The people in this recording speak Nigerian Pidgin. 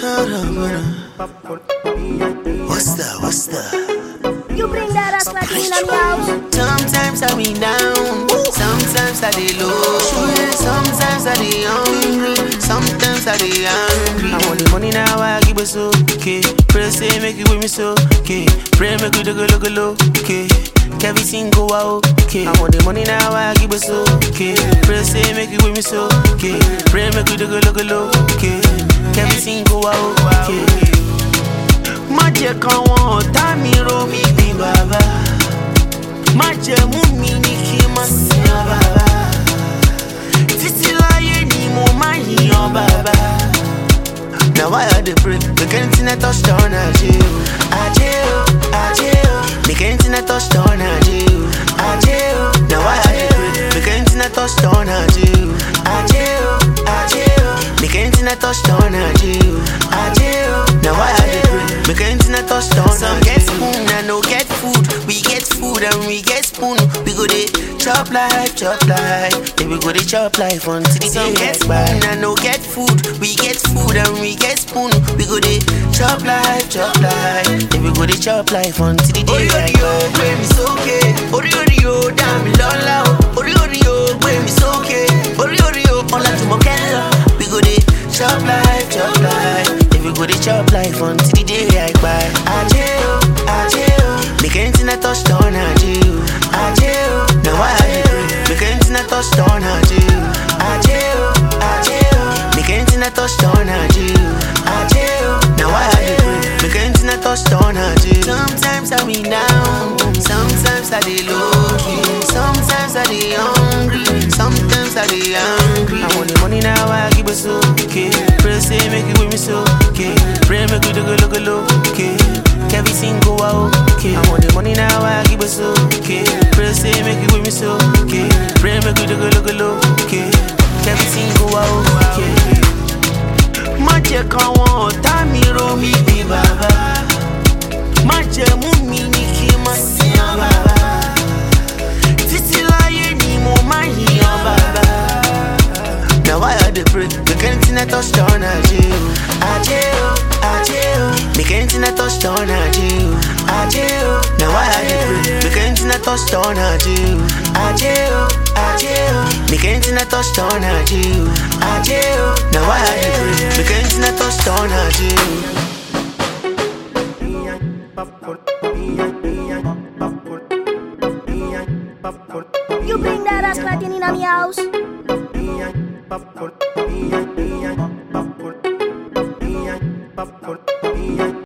What's that? What's that? You bring that ass like in on the house. Sometimes I be down, sometimes I dey low, sometimes I dey hungry, sometimes I dey angry. I want the money now, I give it so okay. Pray say make it with me so okay. Pray make it go look low okay. Everything go out okay. I want the money now, I give it so okay. Pray say make it with me so okay. Pray make it go look low okay. Everything go out okay. Má jẹ́ káwọn ọ̀tá mi rò mí bí bàbá. Má jẹ́ mú mi ní kí n má sin ọ bàbá. Títí láyé ni mo máa yìnyàn bàbá. Na why I dey pray make anything I touch turn ajé o. Ajé o, ajé o. Make anything I touch turn ajé o. Ajé o. Na why I dey pray make anything I touch turn ajé o. Ajé o, ajé o. Make anything I touch turn ajé o. Ajé o. Na why I dey pray make anything I touch turn ajé o. Some get spoon and no get food. We get food and we get spoon. We go dey chop life, chop life. Then we go dey chop life until the day get spoon and no get food. We get food and we get spoon. We go dey chop life, chop life. Then we go dey chop life until the day get Orí orí o gbé mi sókè. Orí orí o dá mi lọ́lá o. Orí orí o gbé mi sókè. Orí orí o ọlá jùmọ̀ kẹ́lọ́. We go dey chop life, chop life. Then we go dey chop life until the day I kpai. Ajé o, ajé o. Make anything I touch turn ajé o. Ajé o. Na why I dey pray. Make anything I touch turn ajé o. Ajé o, ajé o. Make anything I touch turn ajé o. Ajé o. Na why I dey pray. Make anything I touch turn ajé o. Sometimes I be down, sometimes I dey low key, sometimes I dey hungry, sometimes I dey angry. I want the money now, I give it so okay. Pray say make it with me so okay. Pray make it go look low okay. Everything go out okay. I want the money now, I give it so okay. Pray say make it with me so okay. Pray make it go look low okay. Everything go out okay. Má jẹ́ káwọn ọ̀tá mi rò mí bí bàbá. Má jẹ́ mú mi ní kí n má sin ọ bàbá. Títí láyé ni mo máa yìnyàn bàbá. Na why I dey pray make anything I touch turn ajé o. Ajé o, ajé o. Make anything I touch turn ajé o. Ajé o. Na why I dey pray make anything I touch turn ajé o. Ajé o, ajé o. Make anything I touch turn ajé o. Ajé o. Na why I dey pray make anything I touch turn ajé o. You bring that ass like in on the house. Popcorn,